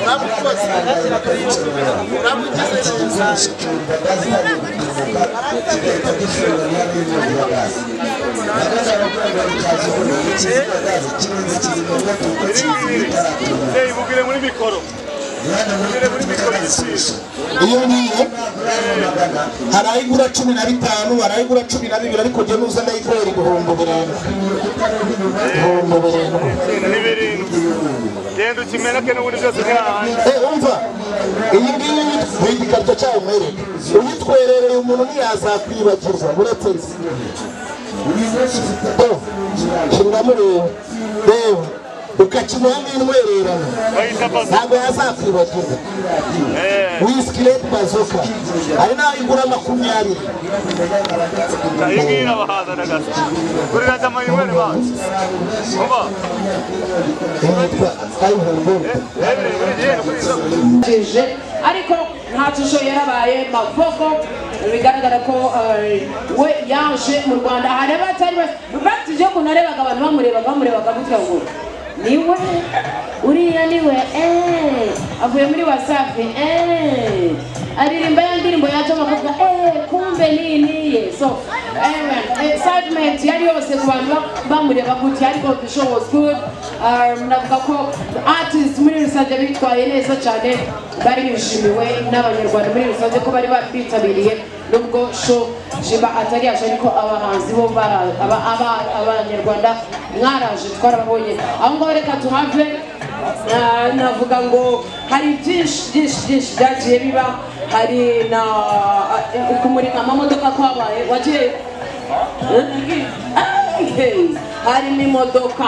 urabukoze urabugize neza Hey, mugire muri mikoro. Mugire muri mikoro igisubizo. iyo ngiye hari ayigura cumi na bitanu hari ayigura cumi na bibiri ariko jya nuza ndayiguhera ibihumbi birindwi ibihumbi birindwi Ni birindwi. Genda ukimeneke n'ubundi byose ntihahanje. Eh, umva iyi ngiyi ni igikarito cyayo umwereke uyitwerereye umuntu ntiyazakwibagiza uretse nzi shingamo ureba reba ukakimuha n'intwererano Bayita bazo. ntabwo yazakwibagiza Eh, wisikireti bazoka hari n'aho igura makumyabiri iyi ngiyi irabahaza na gato. Kuri rata mayimwere bacu. Umva. yitwa ayihunguru Eh, biri buri gihe kuri izo. bije ariko nta shusho yarabaye mavoko bigaragara ko eh, we yaje mu rwanda hari abatari batije ukuntu arebaga abantu bamurebaga bamurebaga gutya ngo ni we uriya ni we eh, avuye muri wasafi eh, aririmba ya ndirimbo yaje bakavuga eh, kumbe ni niye so amen excitement yari yose ku bantu ba- bamureba gutya ariko the show was good Eh, navuga ko artist muri rusange bitwaye neza cyane bari bishimiwe n'abanyarwanda muri rusange ko bari bitabiriye nubwo show jiba atari yaje ariko abahanzi bo bara- aba- aba- abanyarwanda mwaraje twarababonye aho ngaho reka tuhave Ah, navuga ngo hari byinshi byinshi byinshi byagiye biba hari na kumurika amamodoka kwabaye wagiye hari n'imodoka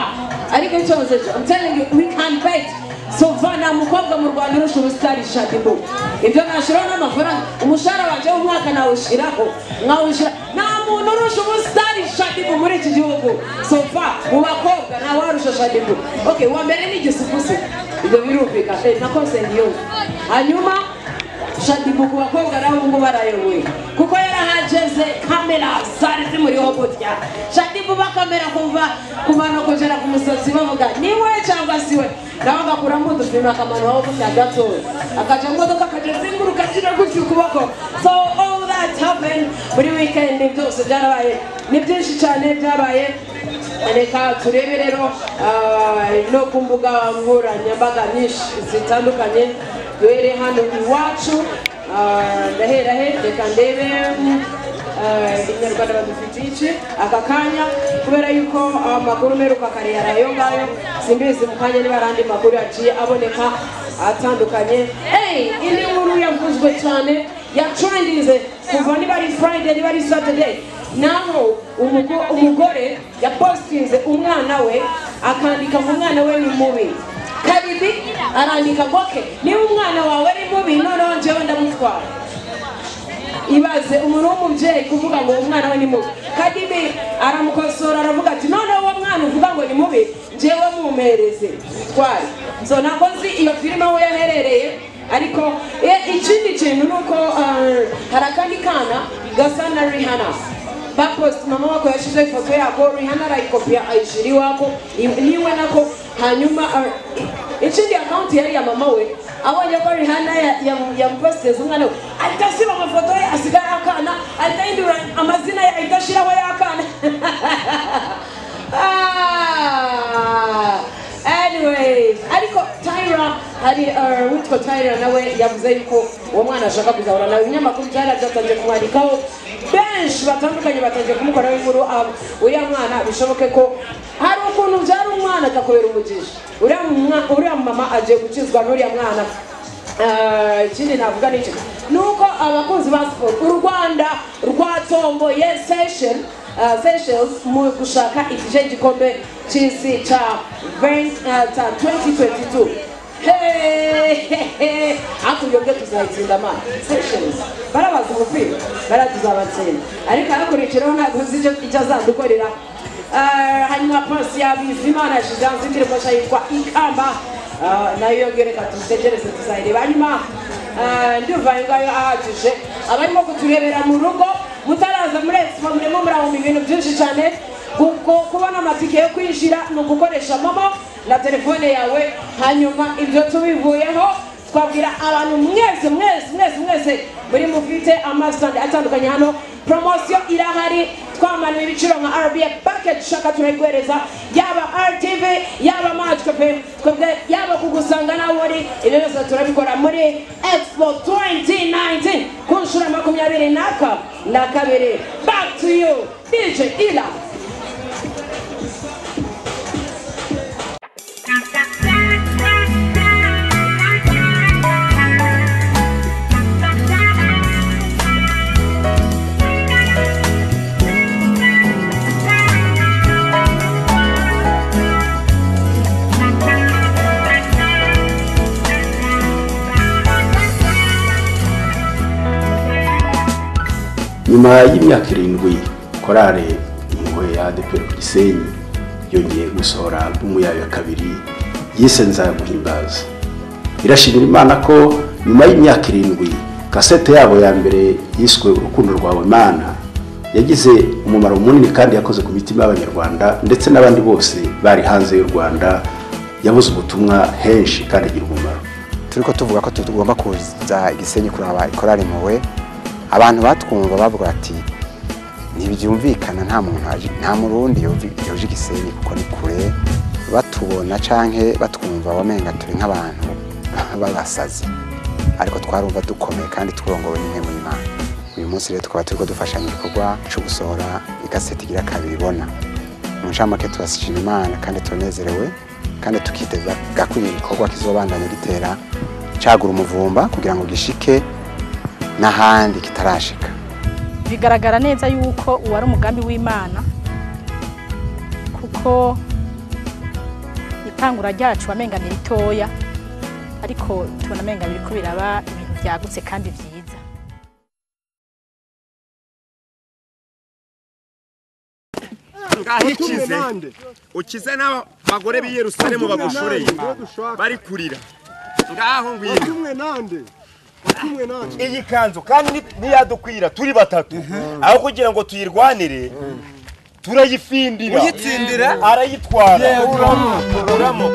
ariko cyose I'm telling you we can bet sovana umukobwa mu rwanda urusha ubusitani shadibu ibyo nashyiraho n'amafaranga umushahara wanjye w'umwaka nawushyiraho nkawushyira nta muntu urusha ubusitani shadibu muri iki gihugu sova mu bakobwa nta warusha shadibu okay uwa mbere ni igisupusi ibyo birumvikana Eh, nako sengiyumva hanyuma shadibu ku bakobwa naho ubu ngubu arayoboye kuko yarahageze kamera zari zimuriho gutya shadibu bakamera kuva ku bantu kugera ku musozi bavuga ni we cyangwa si we nawe agakuramo udupima akamanukaho gutya gatoya akajya mu modoka akajya azenguruka agira gutya ukuboko so all that happened muri weekend byose byarabaye ni byinshi cyane byabaye reka turebe rero ah, no ku mbuga nkoranyambaga nyinshi zitandukanye duhere hano iwacu Ah, ndahera he reka ndebe mm, ah, inyarwanda badufitiye iki aka kanya kubera yuko amakuru meruka kare yari ayo ngayo simbizi mu kanya niba ari andi makuru yaciye aboneka atandukanye hey, indi nkuru yavuzwe cyane yatrendinze kuva niba ari friday niba ari saturday naho umugo- umugore yapostinze umwana we akandika ngo umwana we ni mubi kabiri arandika ngo ke niba umwana wawe ari mubi noneho njyewe ndamutwara ibaze umuntu w'umubyeyi kuvuga ngo umwana we ni mubi kadimi aramukosora aravuga ati noneho uwo mwana uvuga ngo ni mubi njyewe mumpereze twari so ntabwo nzi iyo filime aho yaherereye ariko e- ikindi kintu ni uko ah, hari akandi kana gasa na rihana bapost mama wako yashyizeho ifoto yako rihana arayikopiya ayishyira iwako i- niwe nako hanyuma ah, i- ikindi akawunti yari iya mama we abonye ko rihana ya- ya- yamupositeze umwana we ahita asiba amafoto ye asigara akana ahita yindura amazina ye ahita ashyiraho y'akana Ah, anyways ariko tyra hari uh, witwa tyra nawe yavuze yuko uwo mwana ashaka kuzahura nawe ibinyamakuru byari byatangiye kumwandikaho benshi batandukanye batangiye kumukoraho inkuru ah, uriya mwana bishoboke ko hari ukuntu byari umwana akakubera umugisha uriya mwa- uriya mama agiye gukizwa n'uriya mwana Ah, ikindi navuga ni iki ni uko abakunzi ba siporo u rwanda rwatomboye sesheni seychelles mu gushaka igice gikombe cy'isi cya 20, ah, cya 2022 hehehe hakurya ubwe tuzayitsinda amana seychelles barabaza umupira baratuzabatsinda ariko abakurikiraho ntabwo uzi icyo icyo azadukorera Eh, hanyuma pasi ya bizimana yashyize hanze indirimbo nshya yitwa ikamba Eh, nayo yongereka dutegereze tuzayireba hanyuma eh, ndumva ayo ngayo ahagije abarimo kuturebera mu rugo mutaraza muri expo murimo murabona ibintu byinshi cyane Kuko- kubona amatike yo kwinjira ni ugukoresha momo na telefone yawe hanyuma ibyo tubivuyeho twabwira abantu mwese mwese mwese mwese muri mufite amasitandi atandukanye hano poromosiyo irahari twamanuye ibiciro nka rba baketi ushaka turayiguhereza yaba rtv yaba matwe pe twebwe yaba kugusanga nawe uri ibyo byose turabikora muri expo 2019 ku nshuro ya makumyabiri n'aka na kabiri back to you dj ila nyuma y'imyaka irindwi korale impuhwe ya adeperi ku gisenyi yongeye gusohora albumu yayo ya kabiri yise nza guhimbaza irashimira imana ko nyuma y'imyaka irindwi kasete yabo ya mbere yiswe urukundo rwawe mana yagize umumaro munini kandi yakoze ku mitima y'abanyarwanda ndetse n'abandi bose bari hanze y'u rwanda yabuze ubutumwa henshi kandi agira umumaro turi ko tuvuga ko tugomba kuza igisenyi kuraba ikorari impuhwe abantu batwumva bavuga bati ntibyumvikana nta muntu waje nta murundi yoje igisenyi kuko ni kure batubona canke batwumva wamenga turi nk'abantu babasazi ariko twarumva dukomeye kandi turongowe n'imwe Imana uyu munsi rero tukaba turiko dufashanya igikorwa co gusohora ikaseti igira kabiri ibona mu ncamake turashima imana kandi tunezerewe kandi tukiteza gakwiye igikorwa kizobandanya gitera cagura umuvumba kugira ngo gishike n'ahandi kitarashika bigaragara neza yuko uwari umugambi w'imana kuko itangura ryacu wamenga ni ritoya ariko tubona amenga biriko biraba ibintu byagutse kandi byiza ngahikize ukize n'abagore b'i yerusalemu bagushoreye bari kurira ngaho ngwino iyi kanzu kandi niyadukwira turi batatu aho kugira ngo tuyirwanire turayifindira uyitsindira arayitwara kuramo kuramo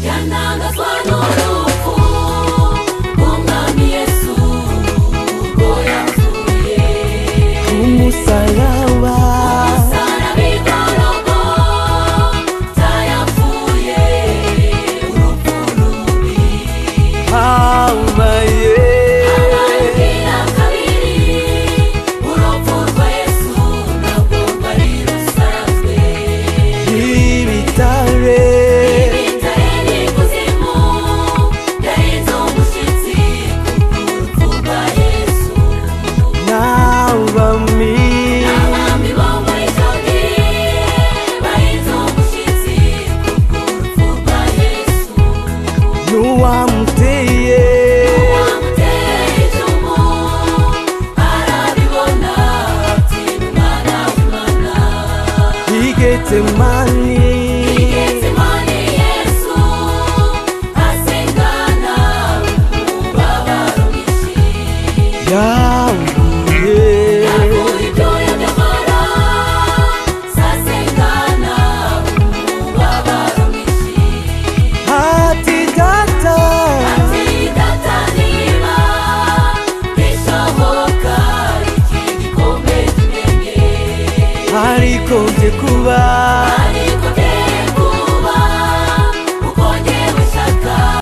Yanangazwa n'urupfu rw'umwami Yesu rwo yapfuye umusaraba sarabigorogo tayapfuye urupfu rubi habaye arabwira kabiri urupfu rwa Yesu ntabwo rwari rusanzwe ibitare ibitare n'ikuzimu byarenze umushyitsi urupfu rwa Yesu n'abami Abami bo muri icyo gihe bahinze umushyitsi ku rupfu rwa Yesu n'uwamuteye bamuteye icumu arabibona ati mwana w'Imana igetemani igeze Imana Yesu asengana umubabaro mwinshi yahuye hati data Yeah. harikombye kuba